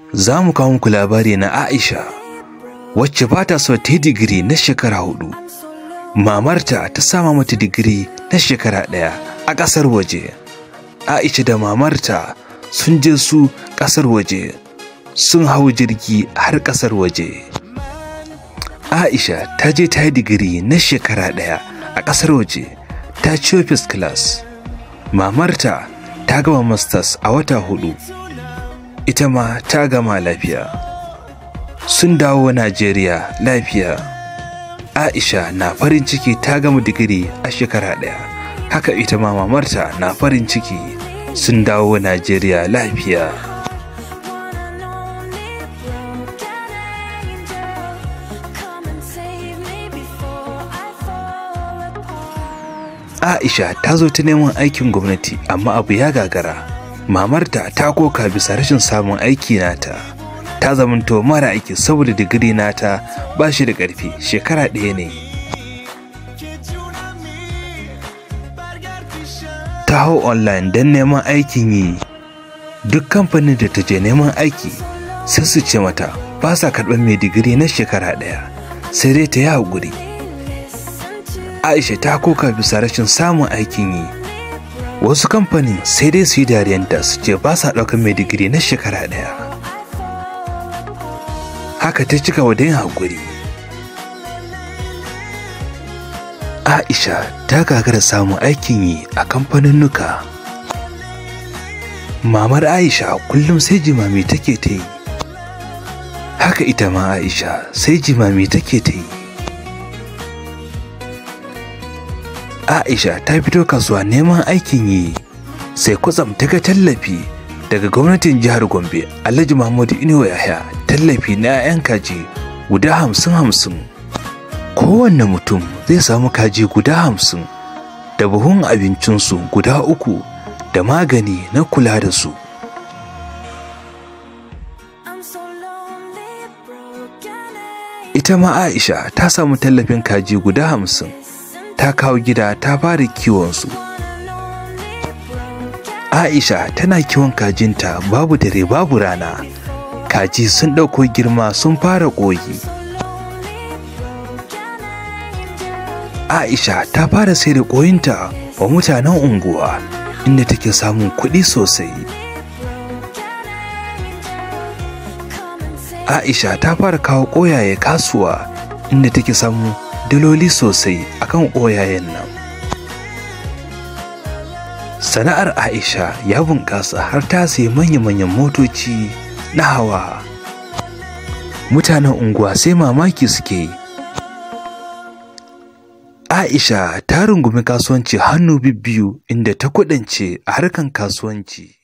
za mu kawo muku labari na Aisha wacce ba ta so ta yi digiri na shekara hudu. Mamarta ta sama mata digiri na shekara ɗaya a ƙasar waje. Aisha da mamarta sun je su ƙasar waje sun hau jirgi har ƙasar waje. Aisha ta je ta yi digiri na shekara ɗaya a ƙasar waje ta ciyo first class. Mamarta ta gama masters a wata hudu. Ita ma ta gama lafiya. Sun dawo Najeriya lafiya. Aisha na farin ciki ta gama digiri a shekara ɗaya. Haka ita ma mamarta na farin ciki sun dawo Najeriya lafiya. Aisha ta zo ta neman aikin gwamnati amma abu ya gagara. Mamarta ta koka bisa rashin samun aiki nata. Ta zamanto mara aiki saboda digiri nata ba shi da ƙarfi shekara ɗaya ne. Ta hau online don neman aikin yi. Duk kamfanin da ta je neman aiki sai su ce mata ba sa karɓar mai digiri na shekara ɗaya sai dai ta yi haƙuri. Aisha ta koka bisa rashin samun aikin yi. Wasu kamfanin sai dai su yi dariyanta su ce ba sa ɗaukar mai digiri na shekara ɗaya. Haka ta cika wa yin haƙuri. Aisha ta gagara samun aikin yi a kamfaninnuka. Mamar Aisha kullum sai jimami take ta yi. Haka ita ma Aisha sai jimami take ta yi. Aisha ta fito kasuwa neman aikin yi sai kwatsam ta ga tallafi daga gwamnatin jihar Gombe Alhaji Muhammadu Inuwa Yahya tallafi na 'ya'yan kaji guda hamsin hamsin. Kowanne mutum zai samu kaji guda hamsin da buhun abincinsu guda uku da magani na kula da su. Ita ma Aisha ta samu tallafin kaji guda hamsin. ta kawo gida ta fara kiwonsu. Aisha tana kiwon kajinta babu dare babu rana. Kaji sun ɗauko girma sun fara ƙoyi. Aisha ta fara sai da ƙoyinta wa mutanen unguwa inda take samun kuɗi sosai. Aisha ta fara kawo ƙoyaye kasuwa inda take samun daloli sosai akan ƙoyayen nan. Sana'ar Aisha ya bunƙasa har ta sayi manya-manyan motoci na hawa. Mutanen unguwa sai mamaki suke yi. Aisha ta rungumi kasuwanci hannu bibbiyu inda ta kuɗance a harkan kasuwanci.